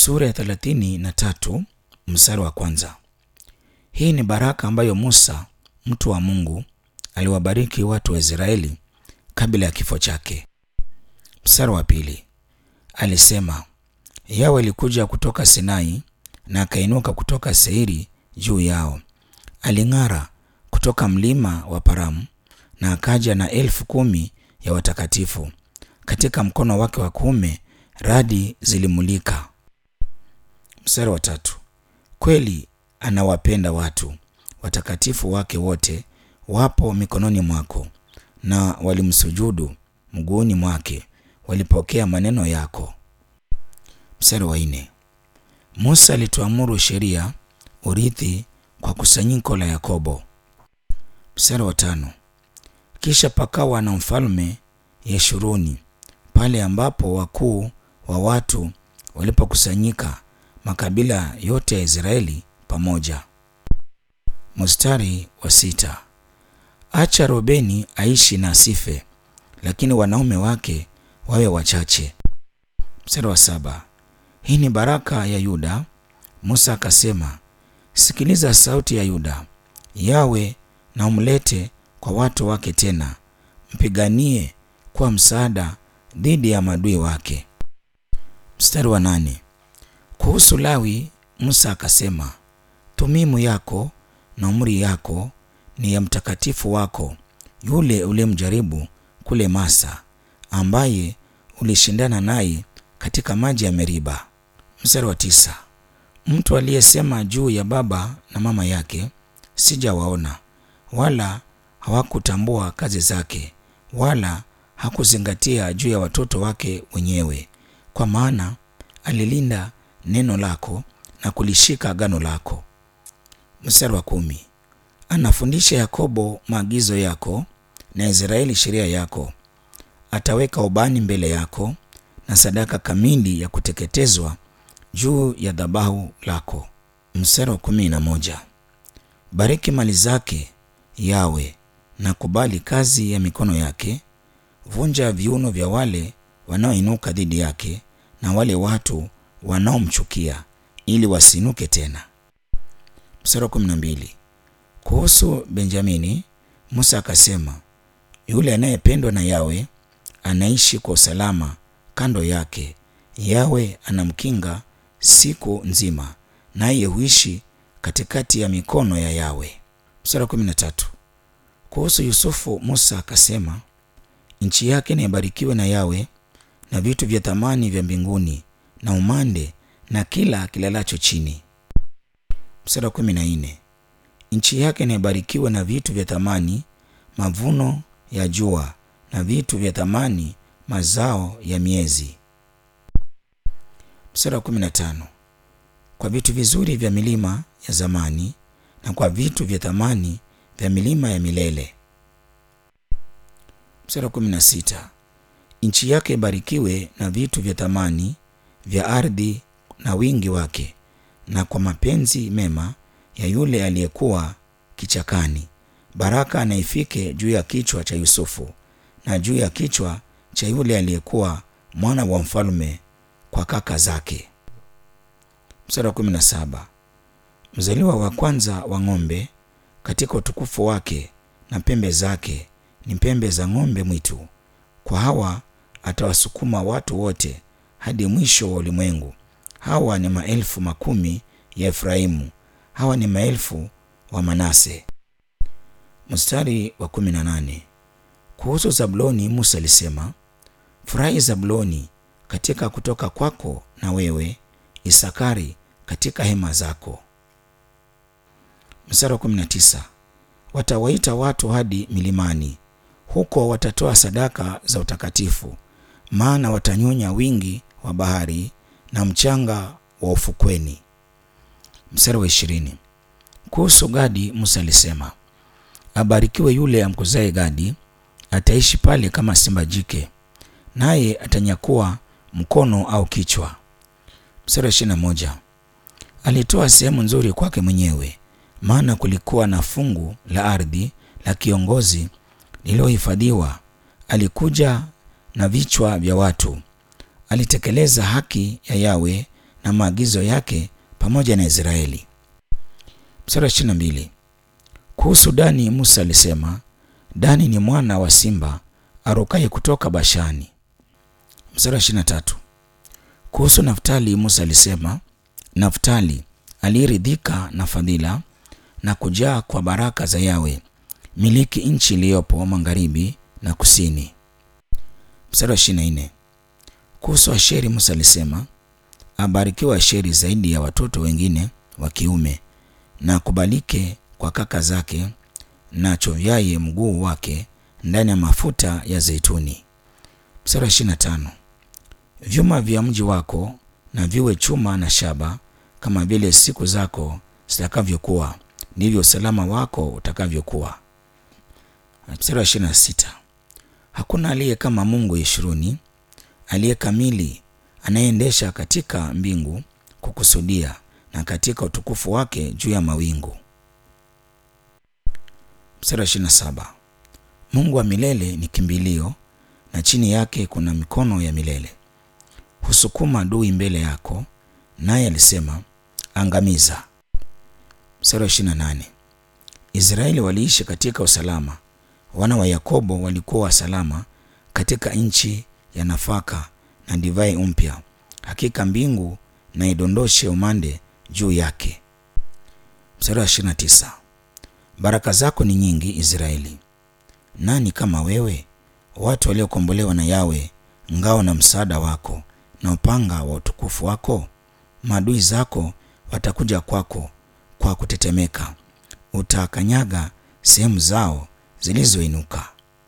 sura ya thelathini na tatu mstari wa kwanza. Hii ni baraka ambayo Musa mtu wa Mungu aliwabariki watu wa Israeli kabla ya kifo chake. Mstari wa pili alisema, Yawe alikuja kutoka Sinai na akainuka kutoka Seiri juu yao. Aling'ara kutoka mlima wa Paramu na akaja na elfu kumi ya watakatifu. Katika mkono wake wa kuume radi zilimulika. Mstari wa tatu kweli anawapenda watu watakatifu wake wote wapo mikononi mwako, na walimsujudu mguuni mwake, walipokea maneno yako. Mstari wa nne Musa alituamuru sheria, urithi kwa kusanyiko la Yakobo. Mstari wa tano kisha pakawa na mfalme Yeshuruni pale ambapo wakuu wa watu walipokusanyika makabila yote ya Israeli pamoja. Mstari wa sita acha Robeni aishi na asife, lakini wanaume wake wawe wachache. Mstari wa saba hii ni baraka ya Yuda. Musa akasema, sikiliza sauti ya Yuda, Yawe na umlete kwa watu wake tena, mpiganie kwa msaada dhidi ya maadui wake. Mstari wa nane kuhusu Lawi, Musa akasema, Tumimu yako na umri yako ni ya mtakatifu wako yule uliyemjaribu kule Masa, ambaye ulishindana naye katika maji ya Meriba. Mstari wa tisa mtu aliyesema juu ya baba na mama yake, sijawaona, wala hawakutambua kazi zake, wala hakuzingatia juu ya watoto wake wenyewe, kwa maana alilinda neno lako na kulishika agano lako. Mstari wa kumi anafundisha Yakobo maagizo yako na Israeli sheria yako. Ataweka ubani mbele yako na sadaka kamili ya kuteketezwa juu ya dhabahu lako. Mstari wa kumi na moja bariki mali zake Yawe na kubali kazi ya mikono yake. Vunja viuno vya wale wanaoinuka dhidi yake na wale watu wanaomchukia ili wasiinuke tena. Mstari wa kumi na mbili kuhusu Benjamini, Musa akasema, yule anayependwa na Yawe anaishi kwa usalama kando yake. Yawe anamkinga siku nzima, naye huishi katikati ya mikono ya Yawe. Mstari wa kumi na tatu kuhusu Yusufu, Musa akasema, nchi yake na ibarikiwe na Yawe na vitu vya thamani vya mbinguni na umande na kila kilalacho chini. Mstari wa kumi na nne nchi yake na ibarikiwe na vitu vya thamani, mavuno ya jua na vitu vya thamani, mazao ya miezi. Mstari wa kumi na tano kwa vitu vizuri vya milima ya zamani na kwa vitu vya thamani vya milima ya milele. Mstari wa kumi na sita nchi yake ibarikiwe na vitu vya thamani vya ardhi na wingi wake, na kwa mapenzi mema ya yule aliyekuwa kichakani. Baraka na ifike juu ya kichwa cha Yusufu na juu ya kichwa cha yule aliyekuwa mwana wa mfalme kwa kaka zake. Mstari wa kumi na saba mzaliwa wa kwanza wa ng'ombe katika utukufu wake na pembe zake ni pembe za ng'ombe mwitu. Kwa hawa atawasukuma watu wote hadi mwisho wa ulimwengu. Hawa ni maelfu makumi ya Efraimu, hawa ni maelfu wa Manase. Mstari wa kumi na nane kuhusu Zabuloni, Musa alisema, furahi Zabuloni katika kutoka kwako, na wewe Isakari katika hema zako. Mstari wa kumi na tisa watawaita watu hadi milimani, huko watatoa sadaka za utakatifu, maana watanyonya wingi wa bahari na mchanga wa ufukweni. Mstari wa ishirini kuhusu Gadi, Musa alisema, abarikiwe yule amkuzaye Gadi, ataishi pale kama simba jike, naye atanyakua mkono au kichwa. Mstari wa ishirini na moja alitoa sehemu nzuri kwake mwenyewe, maana kulikuwa na fungu la ardhi la kiongozi lililohifadhiwa. Alikuja na vichwa vya watu, alitekeleza haki ya Yawe na maagizo yake pamoja na Israeli. Mstari wa ishirini na mbili. Kuhusu Dani, Musa alisema, Dani ni mwana wa simba arukaye kutoka Bashani. Mstari wa ishirini na tatu. Kuhusu Naftali, Musa alisema, Naftali aliyeridhika na fadhila na kujaa kwa baraka za Yawe, miliki nchi iliyopo magharibi na kusini. Mstari wa ishirini na nne. Kuhusu Asheri, Musa alisema, abarikiwa Asheri zaidi ya watoto wengine wa kiume, na akubalike kwa kaka zake, na chovyaye mguu wake ndani ya mafuta ya zeituni. Mstari wa ishirini na tano. Vyuma vya mji wako na viwe chuma na shaba, kama vile siku zako zitakavyokuwa, ndivyo usalama wako utakavyokuwa. Mstari wa ishirini na sita. Hakuna aliye kama Mungu Yeshuruni, aliye kamili, anayeendesha katika mbingu kukusudia, na katika utukufu wake juu ya mawingu. Mstari wa ishirini na saba. Mungu wa milele ni kimbilio, na chini yake kuna mikono ya milele. Husukuma adui mbele yako, naye alisema angamiza. Mstari wa ishirini na nane. Israeli waliishi katika usalama, wana wa Yakobo walikuwa salama katika nchi ya nafaka na divai mpya. Hakika mbingu na idondoshe umande juu yake. Mstari wa ishirini na tisa. Baraka zako ni nyingi Israeli, nani kama wewe? Watu waliokombolewa na Yawe, ngao na msaada wako na upanga wa utukufu wako. Maadui zako watakuja kwako kwa kutetemeka, utakanyaga sehemu zao zilizoinuka.